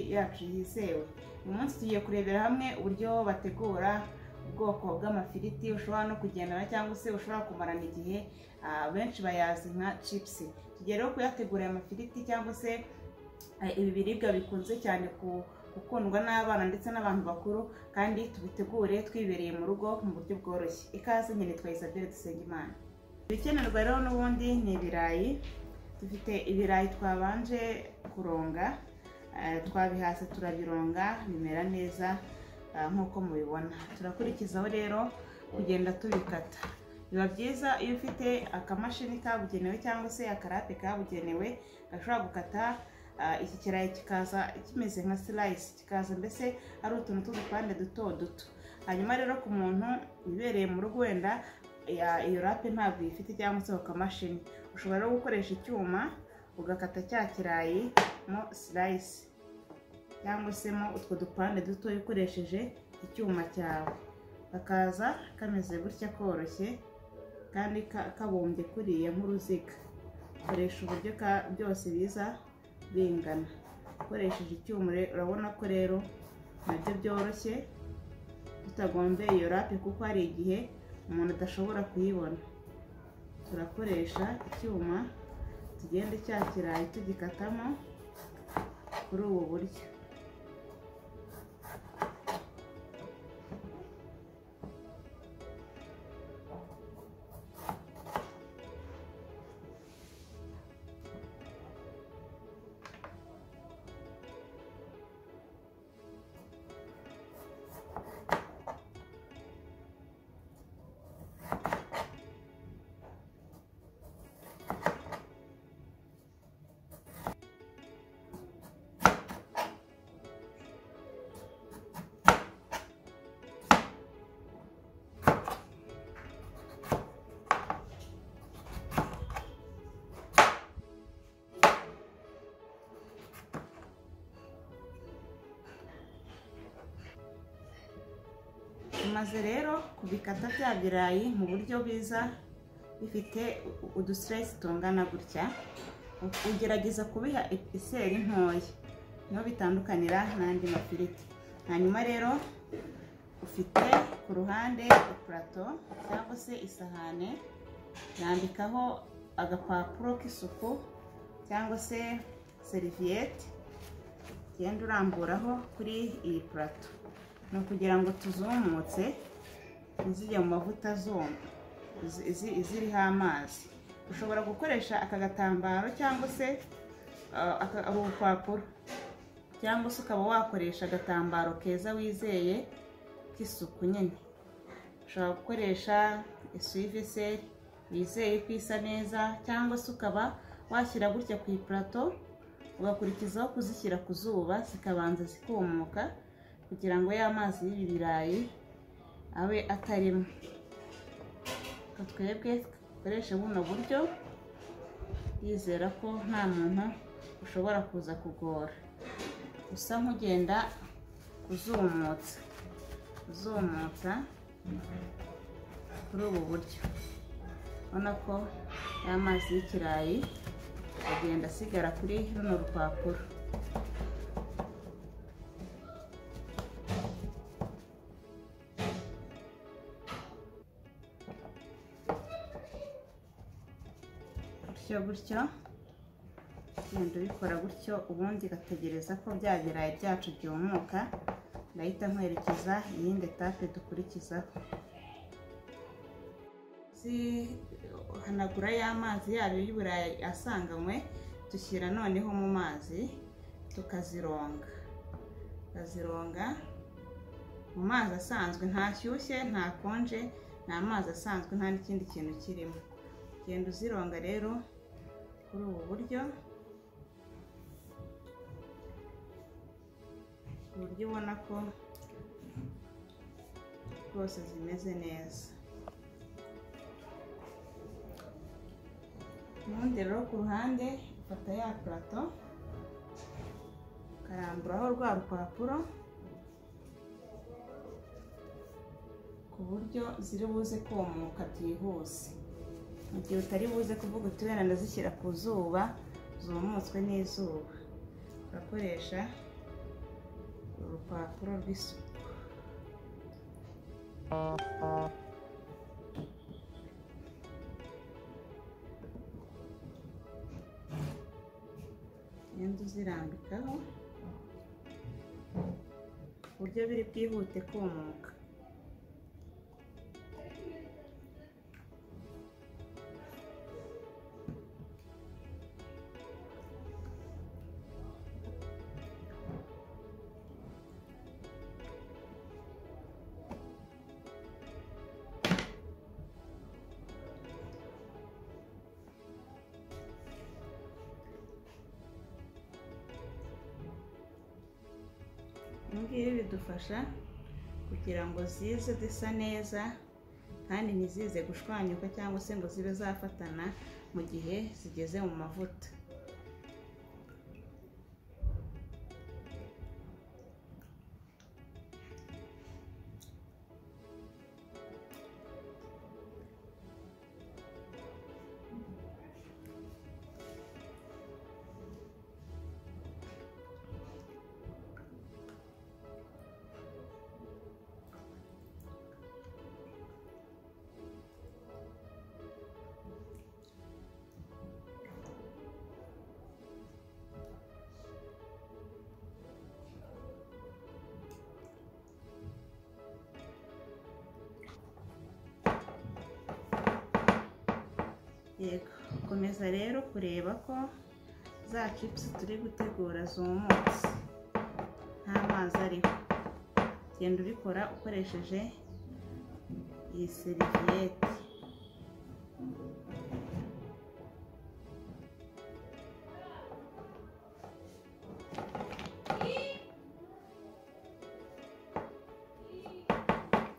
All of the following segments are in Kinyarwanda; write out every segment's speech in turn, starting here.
yacu yizewe uyu munsi tugiye kurebera hamwe uburyo bategura ubwoko bw'amafiriti ushobora no kugendana cyangwa se ushobora kumarana igihe ah, benshi bayazi nka cipusi tugiye rero kuyategura aya mafiriti cyangwa se eh, ibi biribwa bikunze cyane ku- gukundwa n'abana ndetse n'abantu bakuru kandi tubitegure twibereye mu rugo mu buryo bworoshye ikaze nyine twa isabelle dusengimana ibikenerwa rero n'ubundi ni ibirayi dufite ibirayi twabanje kuronga eh, twabihase turabironga bimera neza eh, nk'uko mubibona turakurikizaho rero kugenda tubikata biba byiza iyo ufite akamashini kabugenewe cyangwa se akarape kabugenewe gashobora gukata ah, iki kirayi kikaza kimeze nka silayisi kikaza mbese ari utuntu tw'udupande duto duto hanyuma rero ku muntu wibereye mu rugo wenda ya- iyo rape ntabwo uyifite cyangwa se ku kamashini ushobora rero gukoresha icyuma ugakata cya kirayi mo silayisi cyangwa se mo utwo dupande duto ukoresheje icyuma cyawe kakaza kameze gutya koroshye kandi ka- kabumbye kuriya nk'uruziga koresha uburyo ka- byose biza bingana ukoresheje icyuma re- urabona ko rero nabyo byoroshye tutagombye iyo rape kuko hari igihe umuntu adashobora kuyibona turakoresha icyuma tugende cya kirayi tugikatamo kuri ubu buryo tumaze rero kubikata bya birayi mu buryo bwiza bifite udusiteresi tungana gutya ugerageza kubiha iseri ntoya niho bitandukanira n'andi mafiriti hanyuma rero ufite ku ruhande ipurato cyangwa se isahane yandikaho agapapuro k'isuku cyangwa se seriviyete ugenda uramburaho kuri iyi purato ni ukugira ngo tuzumutse ntizijye mu mavuta zuma izi- izi- iziriho amazi ushobora gukoresha aka gatambaro cyangwa se ah, aka- uru rupapuro cyangwa se ukaba wakoresha agatambaro keza wizeye k'isuku nyine ushobora gukoresha esuvise wizeye ko isa neza cyangwa se ukaba washyira gutya ku ipurato ugakurikizaho kuzishyira ku zuba zikabanza zikumuka kugira ngo ya mazi y'ibi birayi abe atarimo Reka twebwe dukoreshe buno buryo yizera ko nta muntu ushobora kuza kugora usa nk'ugenda uzumutsa uzumutsa kuri ubu buryo ubona ko ya mazi y'ikirayi agenda asigara kuri runo rupapuro gutyo gutyo ugenda ubikora gutyo ubundi ugategereza ko bya birayi byacu byumuka ndahita nkwerekeza iyindi etape dukurikizaho zihanagura y'amazi yayo y'iburayi asanganywe dushyira noneho mu mazi tukazironga tukazironga mu mazi asanzwe ntashyushye ntakonje ni amazi asanzwe nta n'ikindi kintu kirimo genda uzironga rero kuri ubu buryo ku buryo ubona ko rwose zimeze neza ubundi rero ku ruhande ufata ya purato ukaramburaho rwa rupapuro ku buryo ziri buze kumuka byihuse mu gihe utari buze kuvuga uti wenda ndazishyira ku zuba zumutswe n'izuba urakoresha urupapuro rw'isuku ugenda uzirambikaho ku buryo biri bwihute kumuka ibi ngibi bidufasha kugira ngo zize zisa neza kandi ntizize gushwanyuka cyangwa se ngo zibe zafatana mu gihe zigeze mu mavuta yego komeza rero kureba ko za cipusi turi gutegura zumutse nta mazi ariho genda ubikora ukoresheje iyi seriviyete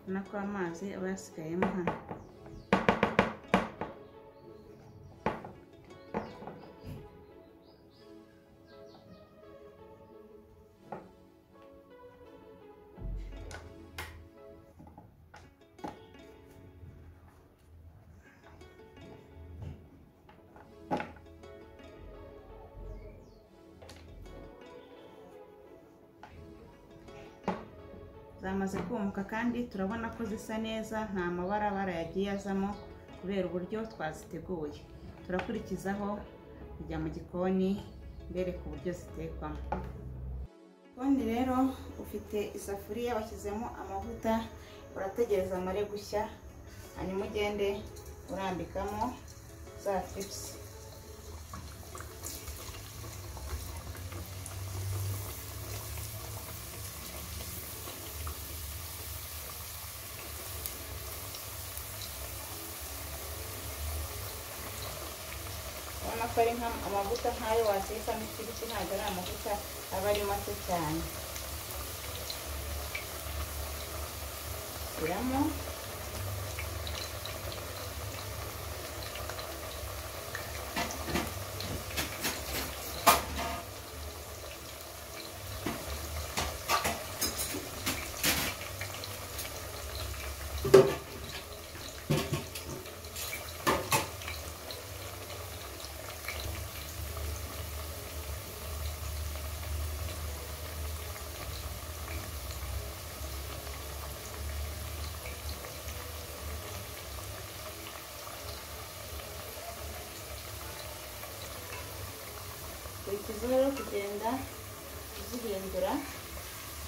ubona ko amazi aba yasigayemo hano zamaze kumuka kandi turabona ko zisa neza nta mabarabara yagiye azamo kubera uburyo twaziteguye turakurikizaho kujya mu gikoni mbereka uburyo zitekwamo gikoni rero ufite isafuriya washyizemo amavuta urategereza amare gushya hanyuma ugende urambikamo za tipusi urabona ko ari amavuta nk'ayo watekamo ifiriti ntabwo ari amavuta aba ari mato cyane shyiramo ikizuru rero kugenda uzihindura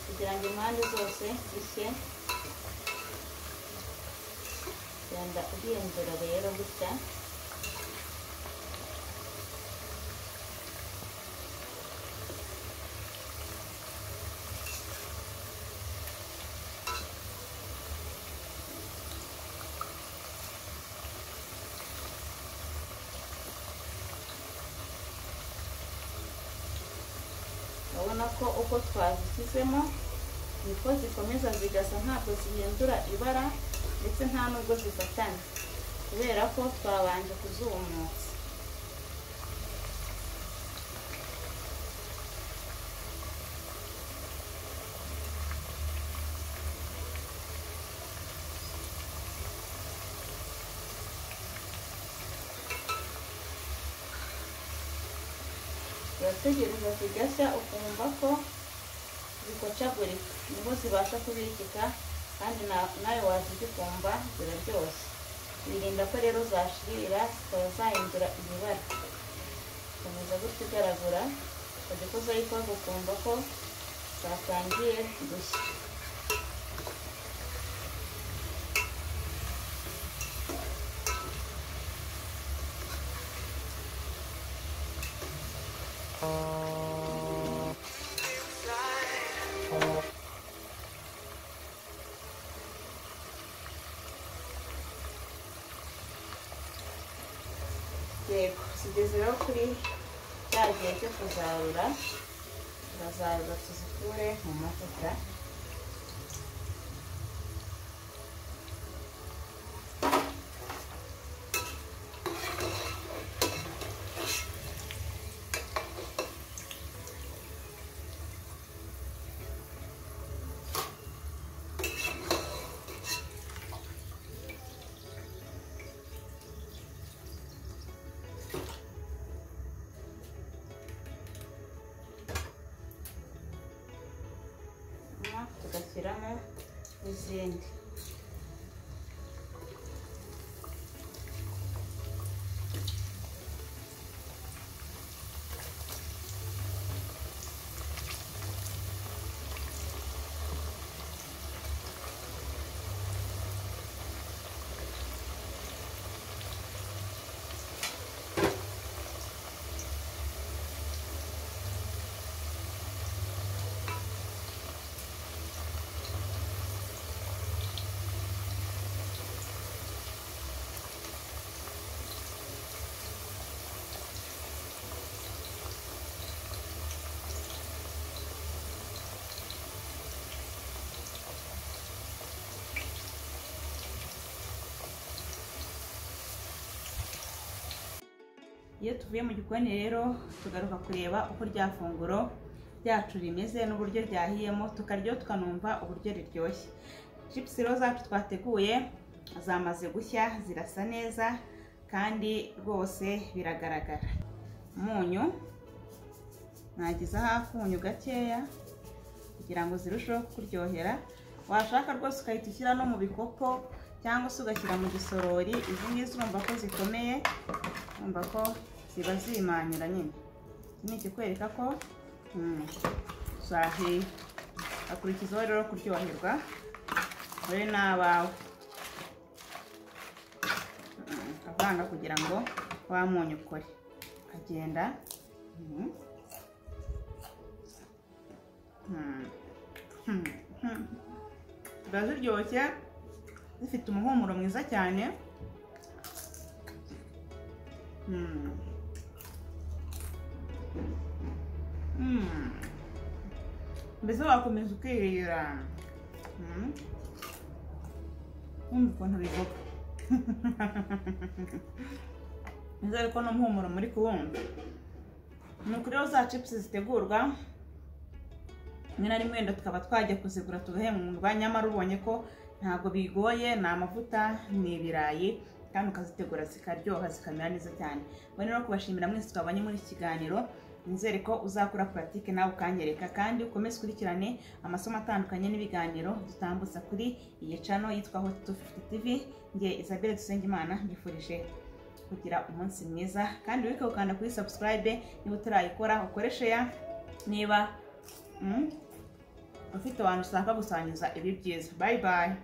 kugira ngo impande zose zishye genda uhindura rero gutya urabona ko uko twazishyizemo niko zikomeza zigasa ntabwo zihindura ibara ndetse nta nubwo zifatana kubera ko twabanje kuzumutsa urategereza zigashya ukumva ko zikocagurika niho zibasha kubikika kandi na- nawe wazirya ukumva ziraryoshye wirinda ko rero zashirira zikaba zahindura ibibara ukomeza gutya igaragura ukajya kuzayikora ukumva ko zatangiye gushya yego tugeze rero kuri cya gihe cyo kuzarura turazarura tuzikure mu mavuta hanyuma tugashyiramo n'izindi iyo tuvuye mu gikoni rero tugaruka kureba uko rya funguro ryacu rimeze n'uburyo ryahiyemo tukaryo tukanumva uburyo riryoshye chips rero zacu twateguye zamaze gushya zirasa neza kandi rwose biragaragara umunyu nagizaho akunyu gakeya kugira ngo zirusheho kuryohera washaka rwose ugahita ushyira no mu bikopo cyangwa se ugashyira mu gisorori izi ngizi urumva ko zikomeye urumva ko ziba zimanyura nyine iki ni ikikwereka ko mm, zahiye akurikizaho rero kuryoherwa wowe n'abawe Mm, avanga kugira ngo wa munyu ukore ukagenda mm. Mm. Mm. Mm. ziba ziryoshye zifite umuhumuro mwiza cyane Mm. Mm. mbese wakomeza ukirira Mm. wumva ukuntu bigoka nizere ariko n'umuhumuro muri kuwumva ni ukuri rero za cipusi zitegurwa rimwe na rimwe wenda tukaba twajya kuzigura tugahemba nyamara ubonye ko ntabwo bigoye ni amavuta ni ibirayi kandi ukazitegura zikaryoha zikamera neza cyane mbona rero kubashimira mwese twabonye muri iki kiganiro nizere ko uzakora puratike nawe ukanyereka kandi ukomeze ukurikirane amasomo atandukanye n'ibiganiro dutambutsa kuri iyi cano yitwa hot fifty tv nge isabelle dusengimana mbifurije kugira umunsi mwiza kandi wibuke gukanda kuri subscribe niba utarayikora ukoreshe ya niba mm, ufite abantu ushaka gusangiza ibi byiza bayi bayi